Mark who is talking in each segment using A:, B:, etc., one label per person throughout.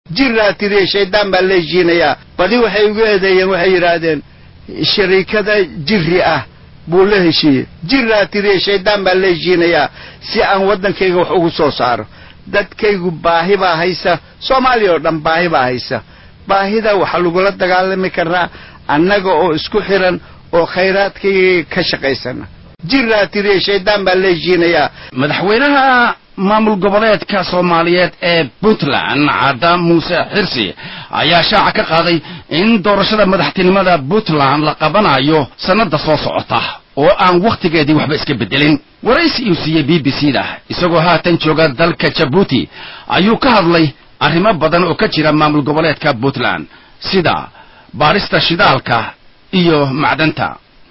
A: jiraa tiriye shaydaan baa la heshiinayaa badi waxay ugu eedeeyeen waxay yidhaahdeen shariikada jiri ah buu la heshiiyey jiraa tiriye shaydaan baa la heshiinayaa si aan waddankayga wax ugu soo saaro dadkaygu baahi baa haysa soomaaliya oo dhan baahi baa haysa baahida waxaa lagula dagaalami karaa annaga oo isku xiran oo khayraadkayga ka shaqaysana jiraa tiriye shaydaan baa la heshiinayaa
B: madaxweynaha maamul goboleedka soomaaliyeed ee puntland cadda muuse xirsi ayaa shaaca ka qaaday in doorashada madaxtinimada puntland la qabanayo sannada soo socota oo aan wakhtigeedii waxba iska beddelin waraysi uu siiyey b b c da isagoo haatan jooga dalka jabuuti ayuu ka hadlay arrimo badan oo ka jira maamul goboleedka puntland sida baarista shidaalka iyo macdanta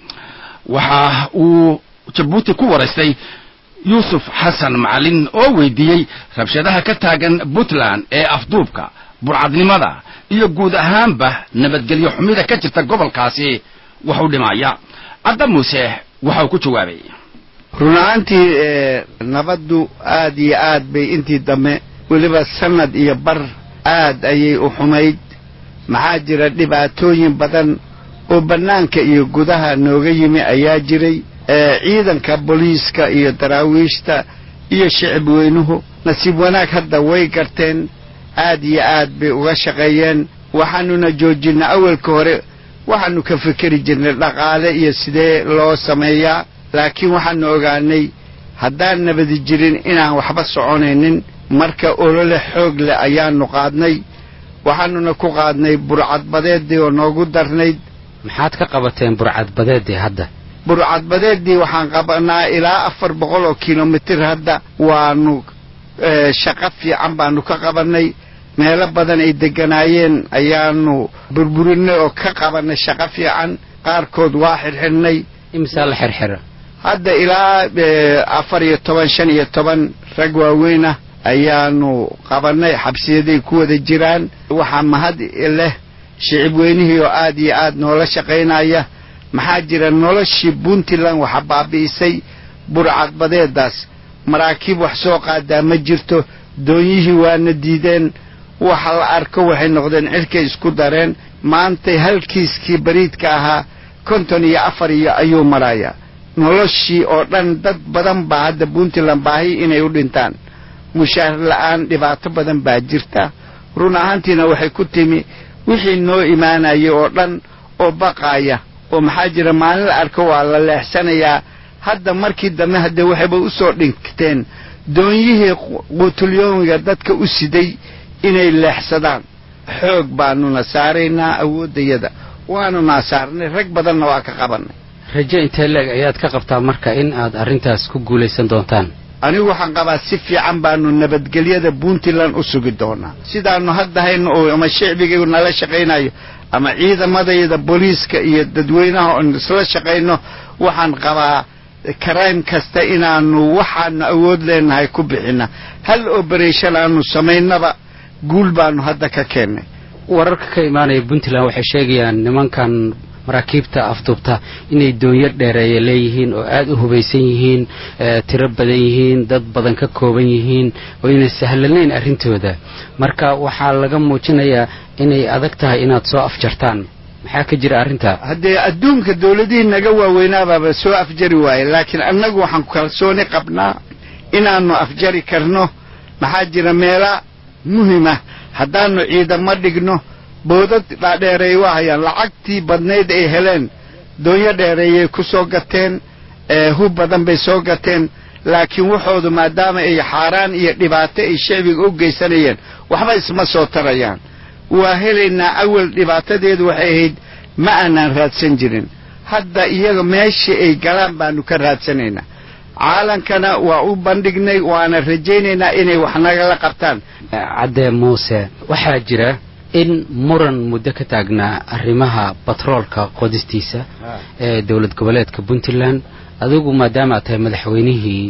B: waxa uu jabuuti ku waraystay yuusuf xasan macalin oo weydiiyey rabshadaha ka taagan puntland ee afduubka burcadnimada iyo guud ahaanba nabadgelyo xumida ka jirta gobolkaasi wax u dhimaya cadda muuse waxa uu ku jawaabay
A: run ahaantii nabaddu aad iyo aad bay intii dambe weliba sanad iyo bar aad ayay u xumayd maxaa jira dhibaatooyin badan oo bannaanka iyo gudaha nooga yimi ayaa jiray ciidanka booliiska iyo daraawiishta iyo shicib weynuhu nasiib wanaag hadda way garteen aad iyo aad bay uga shaqeeyeen waxaanuna joojinay awalka hore waxaanu ka fikeri jirnay dhaqaale iyo sidee loo sameeyaa laakiin waxaanu ogaanay haddaan nabadi jirin inaan waxba soconaynin marka olole xoog leh ayaanu qaadnay waxaanuna ku qaadnay burcadbadeeddii oo noogu darnayd
C: maxaad ka qabateen burcadbadeeddii hadda
A: burcadbadeeddii waxaan qabanaa ilaa afar boqol oo kilomitir hadda waanu shaqo fiican baanu ka qabannay meelo badan ay degganaayeen ayaanu burburinay oo ka qabannay shaqo fiican qaarkood waa xirxidhnay
C: imisaa la xirxira
A: hadda ilaa afar iyo toban shan iyo toban rag waaweyn ah ayaanu qabannay xabsiyaday ku wada jiraan waxaa mahad leh shicib weynihii oo aad iyo aad noola shaqaynaya maxaa jira noloshii puntland waxa baabi'isay burcadbadeedaas maraakiib wax soo qaadaa ma jirto doonyihii waana diideen waxa la arko waxay noqdeen cirkay isku dareen maantay halkiiskii bariidka ahaa konton iyo afar iyo ayuu marayaa noloshii oo dhan dad badan baa hadda puntland baahi inay u dhintaan mushaahar la'aan dhibaato badan baa jirta run ahaantiina waxay ku timi wixii noo imaanaya oo dhan oo baqaaya oo maxaa jira maalin la arko waa la leexsanayaa hadda markii dambe haddee waxayba u soo dhigteen doonyihii quutulyoomiga dadka u siday inay leexsadaan xoog baanuna saaraynaa awooddayada waanunaa saarnay rag badanna waa ka qabannay
C: raje intee leeg ayaad ka qabtaa marka in aad arrintaas ku guulaysan doontaan
A: anigu waxaan qabaa si fiican baanu nabadgelyada puntland u sugi doonaa sidaanu hadda hayno oo ama shicbigaygu nala shaqaynayo ama ciidamadayda booliiska iyo dadweynaha oon isla shaqayno waxaan qabaa crime kasta inaanu waxaanu awood leenahay ku bixina hal oberation aanu samaynaba guul baanu hadda ka keennay
C: wararka ka imaanaya puntland waxay sheegayaan nimankan maraakiibta afduubta inay doonyo dheereeya leeyihiin oo aad u hubaysan yihiin tiro badan yihiin dad badan ka kooban yihiin oo inay sahlanayn arrintooda marka waxaa laga muujinayaa inay adag tahay inaad soo afjartaan maxaa ka jira arrintaa
A: haddee adduunka dawladihii naga waaweynaababa soo afjari waaye laakiin annagu waxaan kalsooni qabnaa inaannu afjari karno maxaa jira meela muhima haddaannu ciidamo dhigno boodad dhaadheereey waa hayaan lacagtii badnayd ay heleen doonyo dheereeyay ku soo gateen hub badan bay soo gateen laakiin waxoodu maadaama ay xaaraan iyo dhibaato ay shicbiga u geysanayeen waxba isma soo tarayaan waa helaynaa awal dhibaatadeedu waxay ahayd ma aanaan raadsan jirin hadda iyaga meeshii ay galaan baanu ka raadsanaynaa caalankana waa u bandhignay waana rajaynaynaa inay wax nagala qabtaan
C: cadde muuse waxaa jira in muran muddo ka taagnaa arrimaha batroolka qodistiisa ee dowlad goboleedka puntland adigu maadaama aad tahay madaxweynihii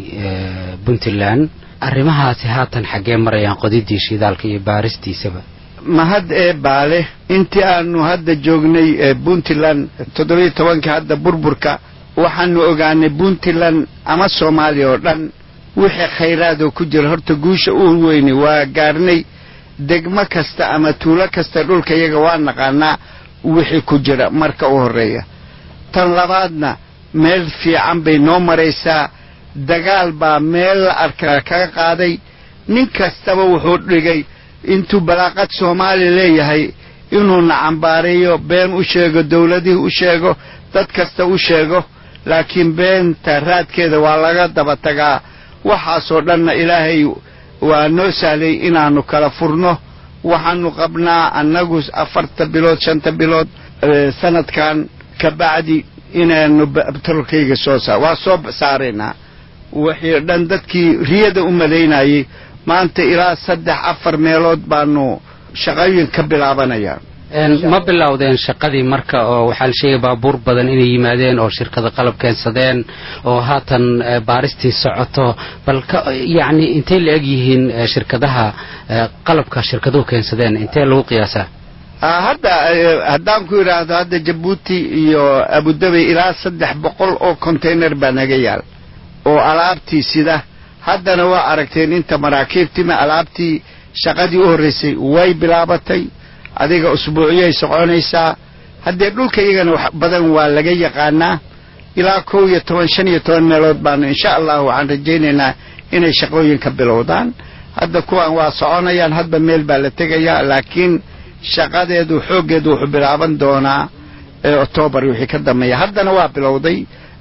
C: puntland arrimahaasi haatan xaggee marayaan qodidii shidaalka iyo baaristiisaba
A: mahad ee baale intii aanu hadda joognay puntland toddobiyo tobanka hadda burburka waxaanu ogaanay puntland ama soomaaliya oo dhan wixii khayraadoo ku jira horta guusha u weynay waa gaarnay degmo kasta ama tuulo kasta dhulka iyaga waa naqaanaa wixii ku jira marka u horreeya tan labaadna meel fiican bay noo maraysaa dagaal baa meel la arkaa kaga qaaday nin kastaba wuxuu dhigay intuu balaaqad soomaaliya leeyahay inuuna cambaareeyo been u sheego dawladihii u sheego dad kasta u sheego laakiin beenta raadkeeda waa laga daba tagaa waxaasoo dhanna ilaahay waa noo sahlay inaannu kala furno waxaannu qabnaa annagu afarta bilood shanta bilood sanadkan ka bacdi inaannu batrolkayga soo saar waa soo saaraynaa wixii dhan dadkii riyada u malaynayay maanta ilaa saddex afar meelood baanu shaqooyin ka bilaabanaya
C: ma bilowdeen shaqadii marka oo waxaa la sheegay baabuur badan inay yimaadeen oo shirkada qalab keensadeen oo haatan baaristii socoto bal yacni intay la eg yihiin shirkadaha qalabka shirkaduhu keensadeen intee lagu qiyaasaa
A: hadda haddaan ku idhaahdo hadda jabuuti iyo abudabay ilaa saddex boqol oo container baa naga yaal oo alaabtii sida haddana waa aragteen inta maraakiibtima alaabtii shaqadii u horraysay way bilaabatay adiga usbuuciyay soconaysaa haddee dhulka iyagana wax badan waa laga yaqaanaa ilaa kow iyo toban shan iyo toban meelood baanu insha allah waxaan rajaynaynaa inay shaqooyinka bilowdaan hadda kuwan waa soconayaan hadba meel baa la tegayaa laakiin shaqadeedu xooggeedu wuxuu bilaaban doonaa octoobar wixii ka dambeeya haddana waa bilowday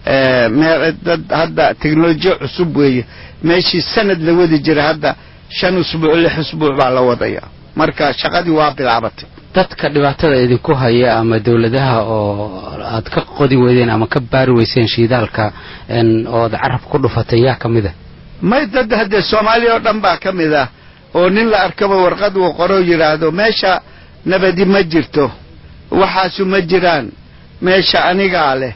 A: dad hadda teknolojiya cusub weeye meeshii sanad la wadi jira hadda shan usbuuc lix usbuuc baa la wadaya marka shaqadii waa bilaabatay
C: dadka dhibaatada idinku haya ama dawladaha oo aad ka qodi weydeen ama ka baari weyseen shiidaalka ood carab ku dhufatay yaa ka mid a
A: may dad haddee soomaaliya oo dhan baa ka mid ah oo nin la arkaba warqad uu qoroo yidhaahdo meesha nabadi ma jirto waxaasu ma jiraan meesha anigaa leh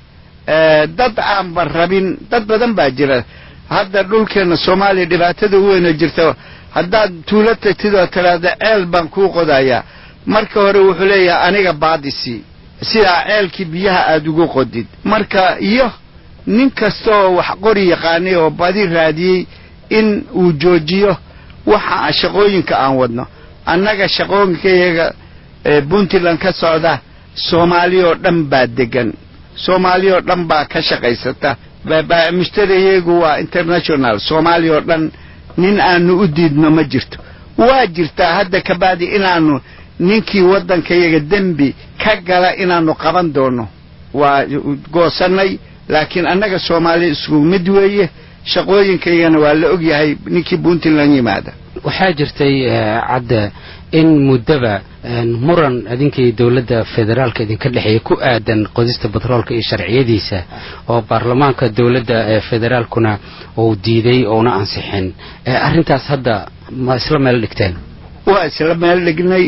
A: dad aanba rabin dad badan baa jira hadda dhulkeenna soomaaliya dhibaatada u weyna jirta haddaad tuulo tagtid oo tidhaahda ceel baan kuu qodayaa marka hore wuxuu leeyahay aniga baadisi sidaa ceelkii biyaha aad ugu qodid marka iyo nin kastaoo wax qori yaqaanay oo badi raadiyey in uu joojiyo waxa shaqooyinka aan wadno annaga shaqooyinkayaga puntland ka socda soomaaliya oo dhan baa degan soomaaliya oo dhan baa ka shaqaysata mushtariyagu waa international soomaaliya oo dhan nin aanu u diidno ma jirto waa jirtaa hadda kabacdi inaannu ninkii waddankayaga dembi ka gala inaannu qaban doono waa goosannay laakiin annaga soomaaliya isku mid weeye shaqooyinkaygana waa la ogyahay ninkii puntland yimaada
C: waxaa jirtay cadde in muddaba muran idinkii dowladda federaalka idinka dhexeeya ku aadan qodista batroolka iyo sharciyadiisa oo baarlamaanka dowladda ee federaalkuna uu diiday ouna ansixin arrintaas hadda ma isla meel dhigteen
A: waa isla meel dhignay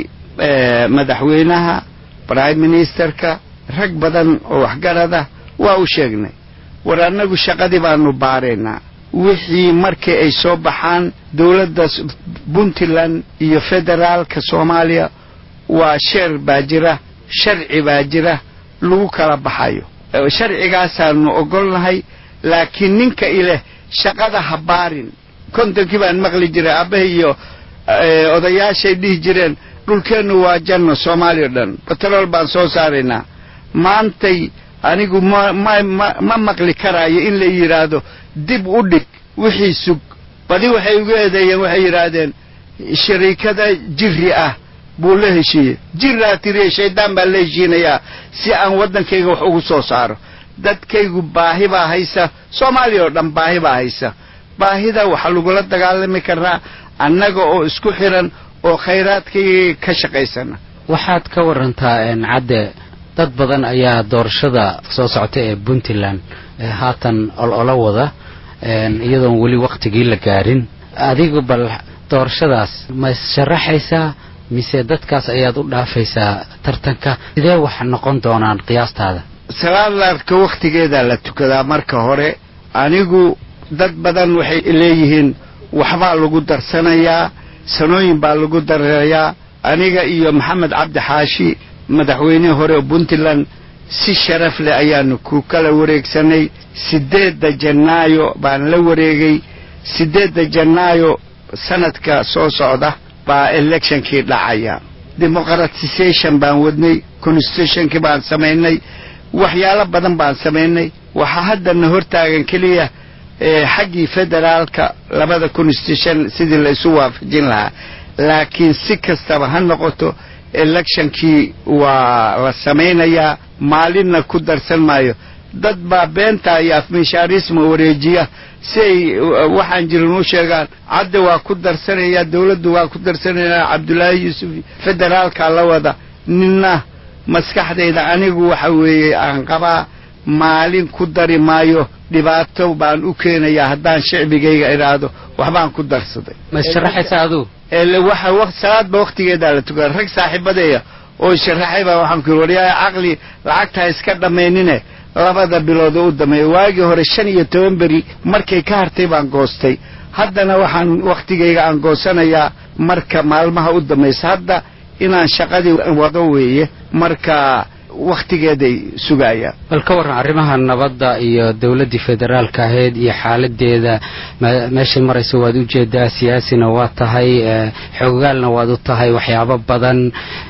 A: madaxweynaha prime ministerka rag badan oo waxgarada waa u sheegnay war annagu shaqadii baanu baaraynaa wixii markii ay soo baxaan dowladda puntland iyo federaalka soomaaliya waa sheer baa jira sharci baa jira lagu kala baxayo sharcigaasaanu ogolnahay laakiin ninka ileh shaqada ha baarin kontonkii baan maqli jiray aabbahay iyo odayaashay dhihi jireen dhulkeennu waa janno soomaaliya o dhan batrool baan soo saaraynaa maantay anigu ma ma ma ma maqli karaayo in la yidhaahdo dib u dhig wixii sug badi waxay ugu eedeeyeen waxay yidhaahdeen shariikada jiri ah buu la heshiiyey jiraa tiriye shaydaan baan la heshiinayaa si aan waddankayga wax ugu soo saaro dadkaygu baahi baa haysa soomaaliya oo dhan baahi baa haysa baahida waxaa lagula dagaalami karaa annaga oo isku xiran oo khayraadkayga ka shaqaysana
C: waxaad ka warantaa cadde dad badan ayaa doorashada soo socota ee puntland haatan olola wada iyadoon weli waktigii la gaarin adigu bal doorashadaas ma issharaxaysaa mise dadkaas ayaad u dhaafaysaa tartanka sidee wax noqon doonaan qiyaastaada
A: salaadlaarka wakhtigeedaa la tukadaa marka hore anigu dad badan waxay leeyihiin waxbaa lagu darsanayaa sanooyin baa lagu darayaa aniga iyo maxamed cabdi xaashi madaxweynihii hore oo puntland si sharaf leh ayaanu ku kala wareegsanay siddeedda janaayo baan la wareegay siddeedda janaayo sanadka soo socda baa electionkii dhacaya democratization baan wadnay constitutionkii baan samaynay waxyaalo badan baan samaynay waxaa haddana hortaagan keliya xaggii federaalka labada constitution sidii la isu waafajin lahaa laakiin si kastaba ha noqoto electionkii waa la samaynayaa maalinna ku darsan maayo dad baa beenta iyo afmishaarisma wareejiya si ay waxaan jirin u sheegaan cadde waa ku darsanaya dawladdu waa ku darsanaya cabdullaahi yuusuf federaalka la wada ninna maskaxdayda anigu waxa weeye aan qabaa maalin ku dari maayo dhibaato baan u keenayaa haddaan shicbigayga idhaahdo waxbaan ku darsaday
C: ma sharaxaysa aduu
A: waxa salaadba waktigeedaa la tukada rag saaxiibadeeya oo sharaxay baa waxaan ku yiri waryaaya caqli lacagtaa iska dhammaynine labada bilood oo u dameeya waagii hore shan iyo toban beri markay ka hartay baan goostay haddana waxaan wakhtigayga aan goosanayaa marka maalmaha u dambaysa hadda inaan shaqadii wado weeye marka wakhtigeeday sugayaan
C: bal ka warran arrimaha nabadda iyo dowladdii federaalka ahayd iyo xaaladeeda meeshay maraysa waad u jeedaa siyaasina waa tahay xoogaalna waad u tahay waxyaabo badan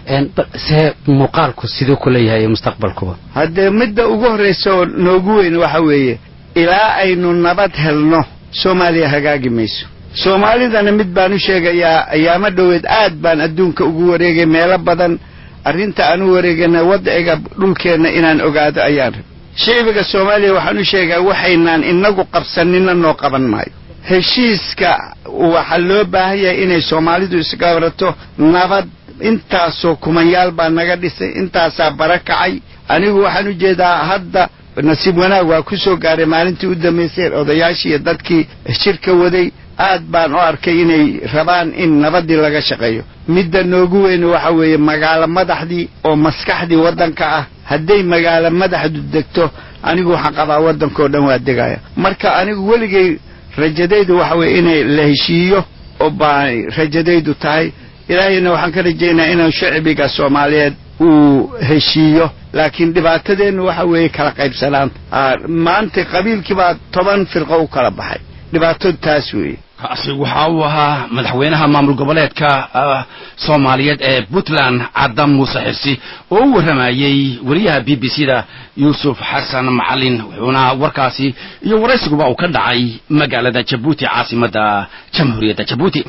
C: see muuqaalku siduu kula yahay mustaqbalkuba
A: haddee midda ugu horraysa oo noogu weyn waxa weeye ilaa aynu nabad helno soomaaliya hagaagi mayso soomaalidana mid baan u sheegayaa ayaamo dhoweed aad baan adduunka ugu wareegay meelo badan arrinta aan u wareegana wadciga dhulkeenna inaan ogaado ayaan rab shicbiga soomaaliya waxaan u sheegaa waxaynaan inagu qabsanina noo qaban maayo heshiiska waxaa loo baahan yahay inay soomaalidu isgabarato nabad intaasoo kumanyaal baa naga dhisay intaasaa bara kacay anigu waxaan u jeedaa hadda nasiib wanaag waa ku soo gaaray maalintii u dambaysay odayaashii iyo dadkii shirka waday aad baan u arkay inay rabaan in nabaddii laga shaqeeyo midda noogu weyn waxa weeye magaalo madaxdii oo maskaxdii waddanka ah hadday magaalo madaxdu degto anigu waxaan qabaa waddankao dhan waa degaya marka anigu weligay rajadaydu waxa weeye inay la heshiiyo oo baa rajadaydu tahay ilaahayna waxaan ka rajaynaa inuu shacbiga soomaaliyeed uu heshiiyo laakiin dhibaatadeennu waxa weeye kala qaybsanaan maanta qabiilkii baa toban firqo u kala baxay dhibaatadu taas weeye
B: kaasi waxa uu ahaa madaxweynaha maamul goboleedka soomaaliyeed ee puntland cadda muuse xirsi oo u warramayey wariyaha b b c da yuusuf xasan macalin wuxuuna warkaasi iyo waraysigaba uu ka dhacay magaalada jabuuti caasimadda jamhuuriyadda jabuuti